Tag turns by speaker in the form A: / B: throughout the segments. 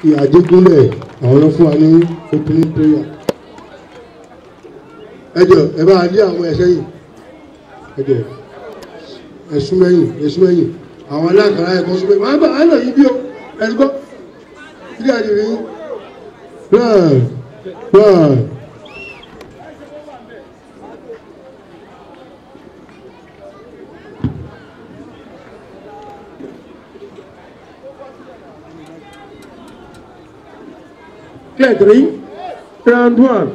A: ìyàjẹgúnlẹ̀ àwọn ló fún wa ní opening prayer ẹ jọ ẹ bá lé àwọn ẹsẹ yìí ẹ jọ ẹsùn mẹyìn ẹsùn mẹyìn àwọn alákàrà ẹkọ sún mẹyìn wọn bá wọn lọ yìí bí o ẹni gbọ́ ilé àdìrí náà náà.
B: Clear three. Round one.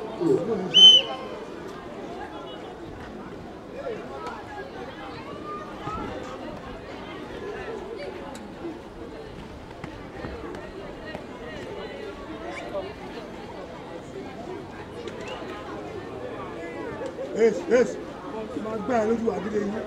C: Yes, yes. Máa gbá ẹ lójú àdílé yín.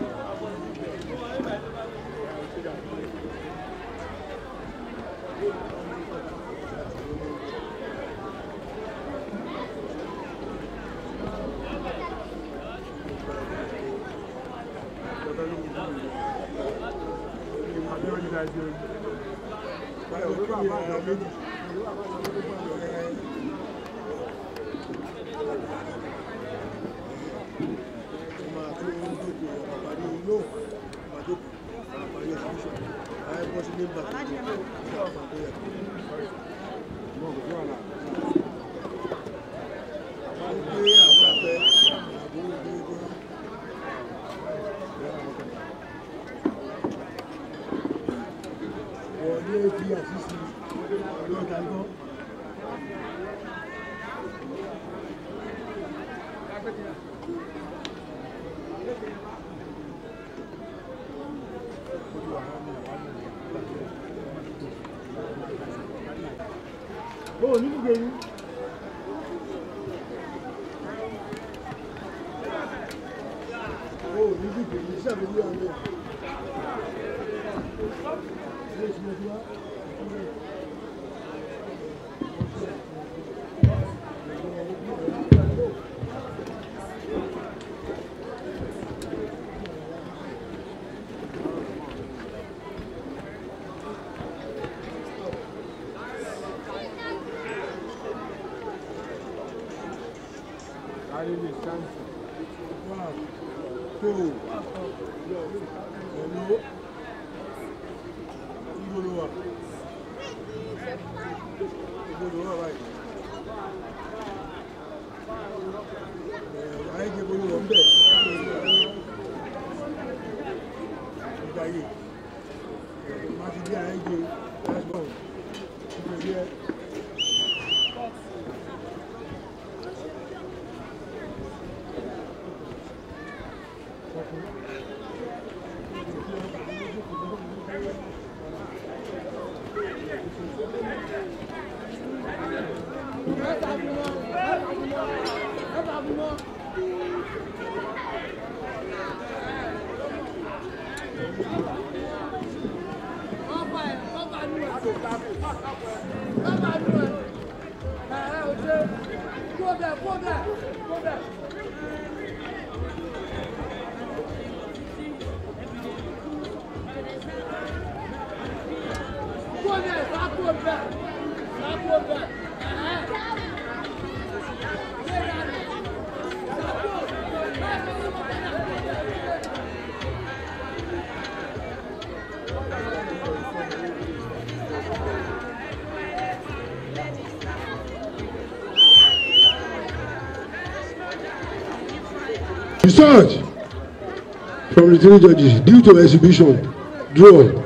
B: Oh, ní gbogbo yín.
C: Ó ní bí kèmí sábẹ́ ní ọ̀rẹ́. One, two, hello. Ibo ló wà? Ibo ló wà báyìí? Ẹ̀ ayé jẹ́ bolo wọ̀ ń bẹ̀. Ìgbà yìí, má ti dé ayé jẹ lásìkò. Ìgbà yẹ.
A: Research from the three judges due to exhibition draw